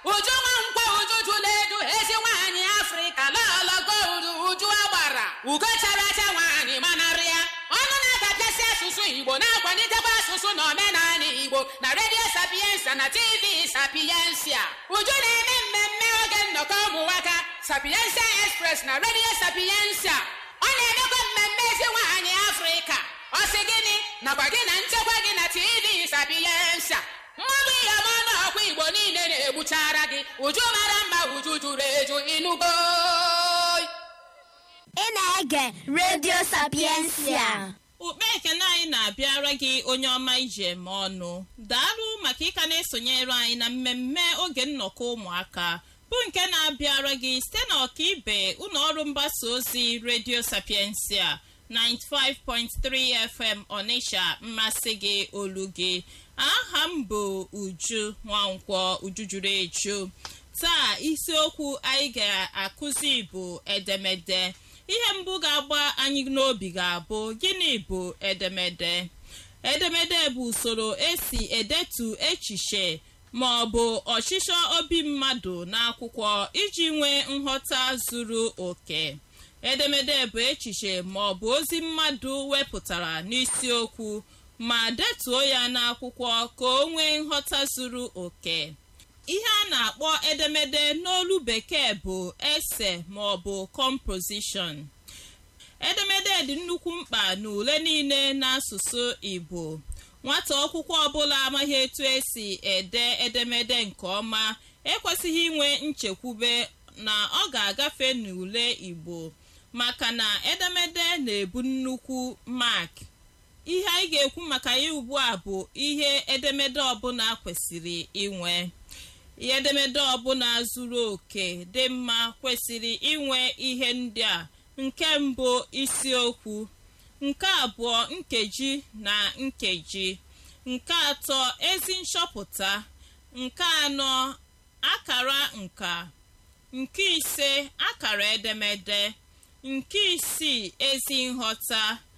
uju nwa nkwa uju jụla edu ezi nwaanyị afrịka lọlọgo udu uju agbara ugo chara acha nwaanyị manarị ya ọnụ na-adapịasị asụsụ igbo na-akwalitekwa asụsụ na omenala igbo na redio sapiensa na tv sapiensia uju na-eme mmemme oge nnọkọ ụmụnwaka sapiensia express na redio sapiensia ọ na-emekwa mmemme ezi nwaanyị afrịka ọ sị gịnị nakwa gị na nchekwa gị na tv sapiensa mmadụ iyom ọnụ ọkwa igbo niile na-egbuchara gị uju mara mma uju juru eju ịnụgo ị na-ege redio sapiensia ukpe ekene anyị na-abịara gị onye ọma ije eme ọnụ daalụ maka ịka na-esonyere anyị na mmemme oge nnọkọ ụmụaka bụ nke na-abịara gị site na ọkaibe ụlọ ọrụ mgbasa ozi redio sapiensia 95.3 fm ọnịsha mmasị gị olu gị aha m bụ uju nwankwọ uju juru eju taa isiokwu anyị ga-akụzi bụ edemede ihe mbụ ga-agba anyị n'obi ga-abụ gịnị bụ edemede edemede bụ usoro esi edetu echiche ma ọ bụ ọchịchọ obi mmadụ n'akwụkwọ iji nwee nghọta zuru oke edemede bụ echiche ma ọ bụ ozi mmadụ wepụtara n'isiokwu ma detuo ya n'akwụkwọ ka o nwee nghọta zuru oke ihe a na-akpọ edemede n'olu bekee bụ ese ma ọ bụ composition edemede dị nnukwu mkpa n'ule niile n'asụsụ igbo nwata akwụkwọ ọbụla amaghị etu esi ede edemede nke ọma ekwesịghị inwe nchekwube na ọ ga-agafe n'ule igbo maka na edemede na-ebu nnukwu mak ihe anyị ga-ekwu maka ya ugbu a bụ ihe edemede ọbụla kwesịrị inwe ihe edemede ọbụla zuru oke dị mma kwesịrị inwe ihe ndị a nke mbụ isiokwu nke abụọ nkeji na nkeji nke atọ ezi nchọpụta nke anọ akara nka nke ise akara edemede nke isii ezi nghọta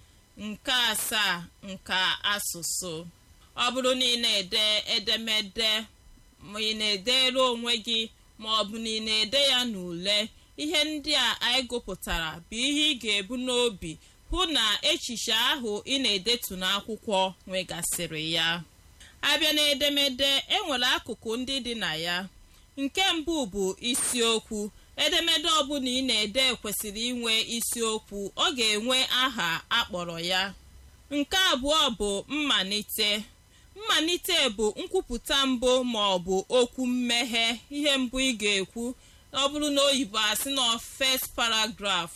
nke asaa nka asụsụ ọ bụrụ na ị na-ede edemede ma ị na-edere onwe gị ma ọ bụ na ị na-ede ya n'ule ihe ndị a anyị gụpụtara bụ ihe ị ga-ebu n'obi hụ na echiche ahụ ị na-edetu n'akwụkwọ nwegasịrị ya abịa n'edemede enwere akụkụ ndị dị na ya nke mbụ bụ isiokwu edemede ọbụla ị na-ede kwesịrị inwe isiokwu ọ ga-enwe aha akpọrọ ya nke abụọ bụ mmalite mmalite bụ nkwupụta mbụ ma ọ bụ okwu mmeghe ihe mbụ ị ga-ekwu ọ bụrụ na oyibo asị na first paragraph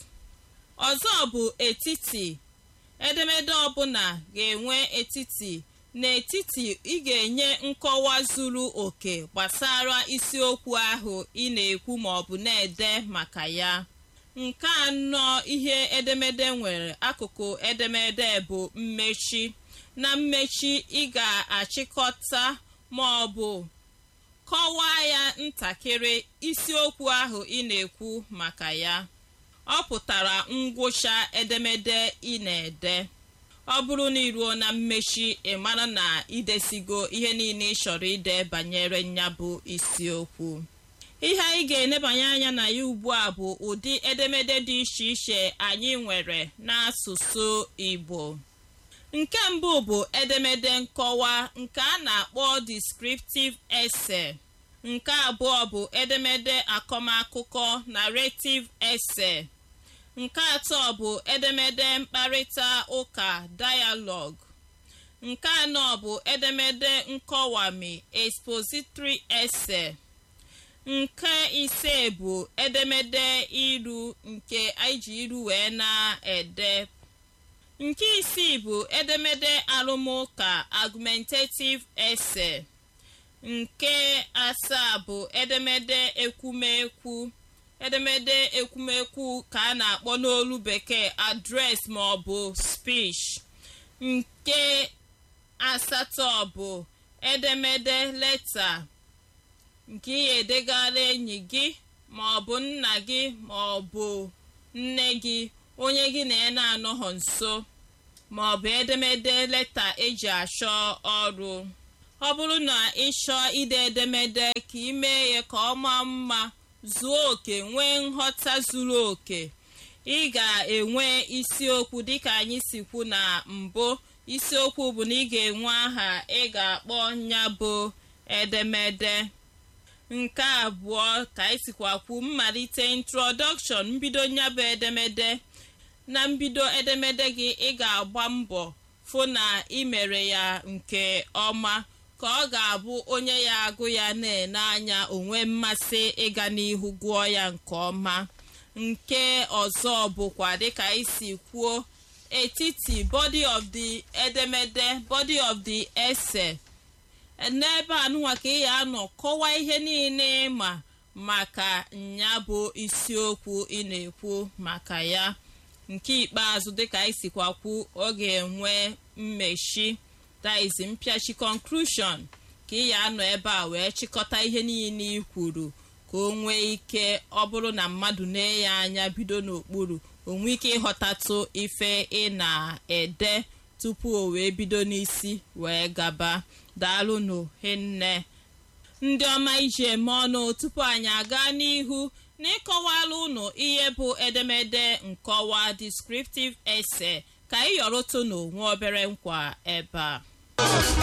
ọzọ bụ etiti edemede ọbụla ga-enwe etiti n'etiti ị ga-enye nkọwa zuru oke gbasara isiokwu ahụ ị na-ekwu ma ọ bụ na-ede maka ya nke anọ ihe edemede nwere akụkụ edemede bụ mmechi na mmechi ị ga-achịkọta ma ọ bụ kọwaa ya ntakịrị isiokwu ahụ ị na-ekwu maka ya ọ pụtara ngwụcha edemede ị na-ede ọ bụrụ na iruo na mmechi ị mara na idesigo ihe niile ị chọrọ ide banyere ya bụ isiokwu ihe anyị ga-enebanye anya na ya ugbu a bụ ụdị edemede dị iche iche anyị nwere n'asụsụ Igbo nke mbụ bụ edemede nkọwa nke a na-akpọ descriptive essay nke abụọ bụ edemede akọmakụkọ narrative essay nke atọ bụ edemede mkparịta ụka dialogue nke anọ bụ edemede nkọwami expository essay nke ise bụ edemede iru nke anyị ji iru wee na-ede nke isii bụ edemede arụmụka argumentative essay nke asaa bụ edemede ekwumekwu edemede ekwumekwu ka a na-akpọ n'olu bekee address ma ọ bụ speech nke asatọ bụ edemede leta nke ị edegara enyi gị ma ọ bụ nna gị ma ọ bụ nne gị onye gị na ya na-anọghọ nso ma ọ bụ edemede leta eji achọ ọrụ ọ bụrụ na ịchọ ide edemede ka ị mee ya ka ọ maa mma zuo oke nwee nghọta zuru oke ị ga-enwe isiokwu dịka anyị si kwu na mbụ isiokwu bụ na ị ga-enwe aha ị ga-akpọ ya bụ edemede nke abụọ ka anyị sikwa kwu mmalite introdọkshọn mbido ya bụ edemede na mbido edemede gị ị ga-agba mbọ fụ na ị mere ya nke ọma ka ọ ga-abụ onye ya agụ ya na-ene anya onwe mmasị ịga n'ihu gụọ ya nke ọma nke ọzọ bụkwa dịka isi kwuo etiti body of the edemede body of the essay n'ebe anụnwa ka ị ya anọ kọwaa ihe niile ma maka nya bụ isiokwu ị na-ekwu maka ya nke ikpeazụ dịka anyị sikwa kwu ọ ga-enwe mmechi daizi mpịachi conclusion ka ị ya anọ ebe a wee chịkọta ihe niile ị kwuru ka o nwee ike ọ bụrụ na mmadụ na-enye anya bido n'okpuru o nwee ike ịghọtatụ ife ị na-ede tupu o wee bido n'isi wee gaba daalụnụ hinne ndị ọma iji eme ọnụ tupu anyị aga n'ihu n'ịkọwala ụnụ ihe bụ edemede nkọwa descriptive essay ka anyị yọrọtụ n'onwe obere nkwa ebe a